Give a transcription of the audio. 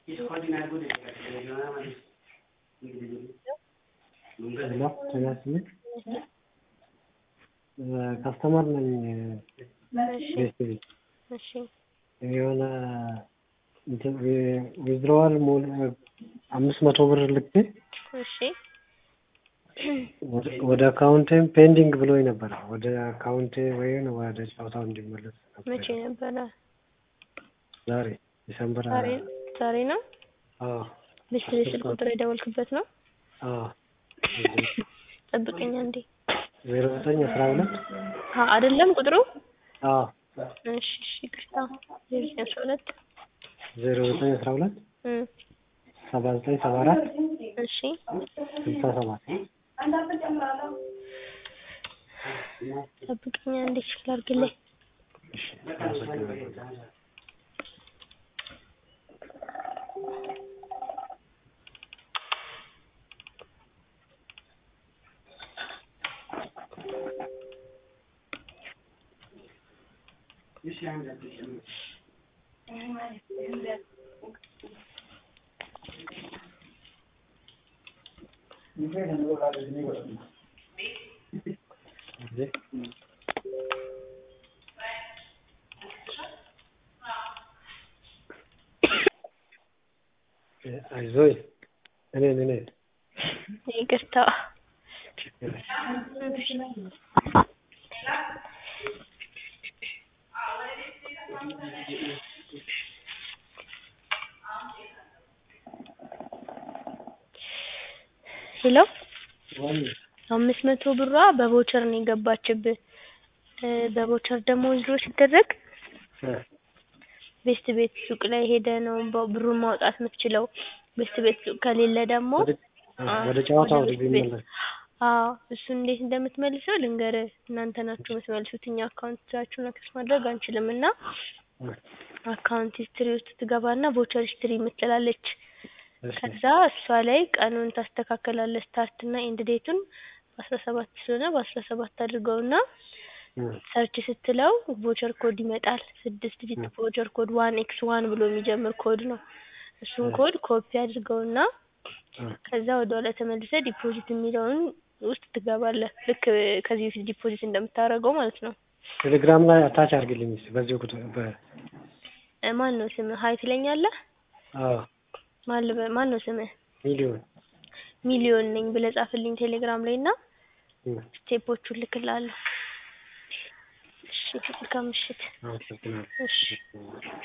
ሄሎ ጤና ይስጥልኝ ከስተመር ነኝ ቤተሰቤ እሺ የሆነ ዊዝድሮዋል አምስት መቶ ብር ልኬ እሺ ወደ አካውንቴም ፔንዲንግ ብሎኝ ነበረ ወደ አካውንቴ ወይም ወደ ጨዋታው እንዲመለስ ነበር መቼ ነበረ? ዛሬ ዲሰምበር ዛሬ ዛሬ ነው? አዎ ልስት ስልክ ቁጥር የደወልክበት ነው? አዎ ጠብቀኝ አንዴ። ዜሮ ዘጠኝ አስራ ሁለት አ አይደለም ቁጥሩ? አዎ እሺ እሺ ይቅርታ። ዜሮ ዘጠኝ አስራ ሁለት ዜሮ ዘጠኝ አስራ ሁለት እም ሰባ ዘጠኝ ሰባ አራት እሺ ስልሳ ሰባት ጠብቀኝ አንዴ ቼክ ላድርግልኝ። እሺ አመሰግናለሁ። አይዞኝ እኔን እኔን ይቅርታ። ሄሎ አምስት መቶ ብሯ በቮቸር ነው የገባችብህ። እ በቮቸር ደግሞ ዊዝድሮ ሲደረግ ቤስት ቤት ሱቅ ላይ ሄደህ ነው በ- ብሩን ማውጣት የምትችለው። ቤስት ቤት ሱቅ ከሌለ ደግሞ ወደ ጨዋታው ወደ ቤስት ቤት እንዲመለስ አዎ እሱን እንዴት እንደምትመልሰው ልንገርህ። እናንተ ናችሁ የምትመልሱት፣ እኛ አካውንታችሁን አክሰስ ማድረግ አንችልም። እና አካውንት ሂስትሪ ውስጥ ትገባና ቮቸር ሂስትሪ የምትላለች ከዛ እሷ ላይ ቀኑን ታስተካከላለህ። ስታርት እና ኤንድ ዴቱን በአስራ ሰባት ስለሆነ በአስራ ሰባት አድርገውና ሰርች ስትለው ቮቸር ኮድ ይመጣል። ስድስት ዲጂት ቮቸር ኮድ ዋን ኤክስ ዋን ብሎ የሚጀምር ኮድ ነው። እሱን ኮድ ኮፒ አድርገውና ከዛ ወደ ኋላ ተመልሰህ ዲፖዚት የሚለውን ውስጥ ትገባለህ። ልክ ከዚህ በፊት ዲፖዚት እንደምታደርገው ማለት ነው። ቴሌግራም ላይ አታች አድርግልኝ እስኪ በዚህ ቁጥር በ እ ማን ነው ስምህ? ሀይ ትለኛለህ? አዎ ማን ልበ- ማን ነው ስምህ? ሚሊዮን ሚሊዮን ነኝ ብለህ ጻፍልኝ ቴሌግራም ላይ እና እም፣ ስቴፖቹን ልክልሃለሁ። እሺ መልካም ምሽት። አመሰግናለሁ። እሺ